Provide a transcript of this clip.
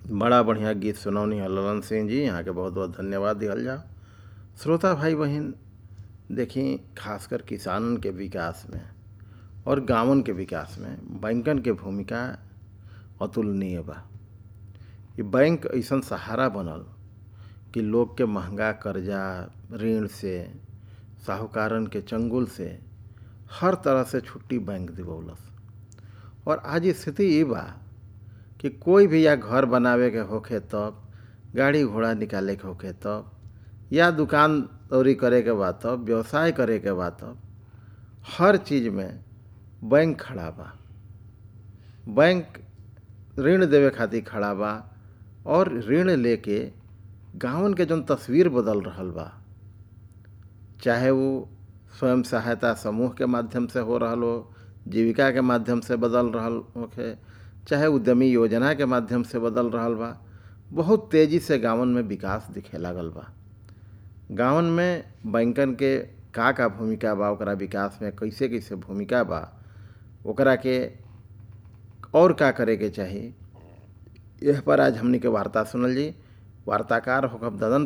बड़ा बढ़िया गीत सुनौनी है ललन सिंह जी यहाँ के बहुत बहुत धन्यवाद दिहल जाओ श्रोता भाई बहन देखी खासकर किसानन के विकास में और गांवन के विकास में बैंकन के भूमिका अतुलनीय बा ये बैंक ऐसन सहारा बनल कि लोग के महंगा कर्जा ऋण से साहूकारन के चंगुल से हर तरह से छुट्टी बैंक दिवौलस और आज स्थिति ये बा कि कोई भी या घर बनावे के होखे तब गाड़ी घोड़ा निकाले के होखे तब या दुकान दौरी करे के बा तब व्यवसाय करे के बा तब हर चीज़ में बैंक खड़ा बा बैंक ऋण देवे खातिर खड़ा बा और ऋण लेके गांवन के जौन तस्वीर बदल रहल बा चाहे वो स्वयं सहायता समूह के माध्यम से हो रहल हो जीविका के माध्यम से बदल रहल होखे चाहे उद्यमी योजना के माध्यम से बदल रहल बा बहुत तेज़ी से गांवन में विकास दिखे लागल बा गांवन में बैंकन के का का भूमिका बा ओकरा विकास में कैसे कैसे भूमिका बा ओकरा के और का करे के चाही यह पर आज हमनी के वार्ता सुनल जी वार्ताकार होकर ददन